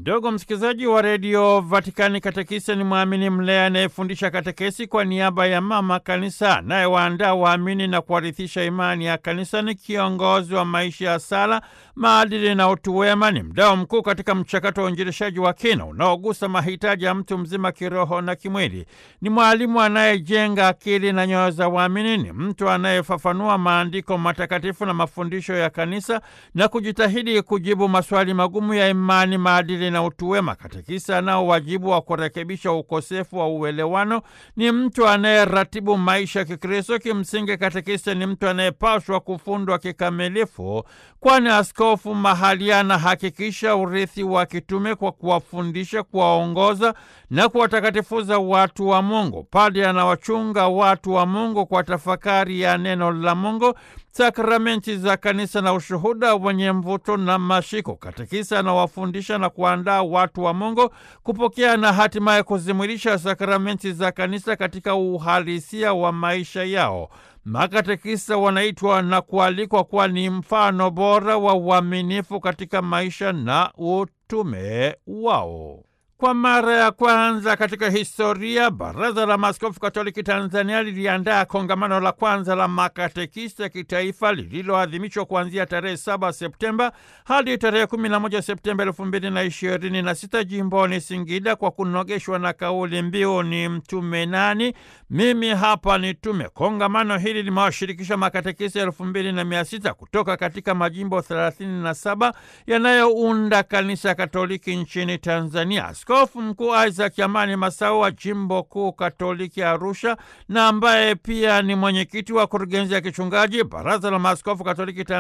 Ndugu msikilizaji wa redio Vatikani, katekista ni mwamini mlea anayefundisha katekesi kwa niaba ya mama kanisa, anayewaandaa waamini na kuwarithisha imani ya kanisa. Ni kiongozi wa maisha ya sala, maadili na utu wema. Ni mdao mkuu katika mchakato wa uinjilishaji wa kina unaogusa mahitaji ya mtu mzima kiroho na kimwili. Ni mwalimu anayejenga akili na nyoyo za waamini. Ni mtu anayefafanua maandiko matakatifu na mafundisho ya kanisa na kujitahidi kujibu maswali magumu ya imani, maadili na utu wema. Katekisa anao wajibu wa kurekebisha ukosefu wa uelewano. Ni mtu anayeratibu maisha ya Kikristo. Kimsingi, katekisa ni mtu anayepaswa kufundwa kikamilifu, kwani askofu mahali anahakikisha urithi wa kitume kwa kuwafundisha, kuwaongoza na kuwatakatifuza watu wa Mungu. Padre anawachunga watu wa Mungu kwa tafakari ya neno la Mungu, sakramenti za kanisa na ushuhuda wenye mvuto na mashiko. Katekisa anawafundisha na kuandaa watu wa Mungu kupokea na hatimaye kuzimwilisha sakramenti za kanisa katika uhalisia wa maisha yao. Makatekisa wanaitwa na kualikwa kuwa ni mfano bora wa uaminifu katika maisha na utume wao. Kwa mara ya kwanza katika historia, Baraza la Maaskofu Katoliki Tanzania liliandaa kongamano la kwanza la makatekista kitaifa lililoadhimishwa kuanzia tarehe 7 Septemba hadi tarehe 11 Septemba 2026 jimboni Singida, kwa kunogeshwa na kauli mbiu ni mtume nani? Mimi hapa ni tume. Kongamano hili limewashirikisha makatekista elfu mbili na mia sita kutoka katika majimbo 37 yanayounda kanisa Katoliki nchini Tanzania. Askofu Mkuu Isaac Amani Masao wa jimbo kuu Katoliki Arusha, na ambaye pia ni mwenyekiti wa kurugenzi ya kichungaji Baraza la Maaskofu Katoliki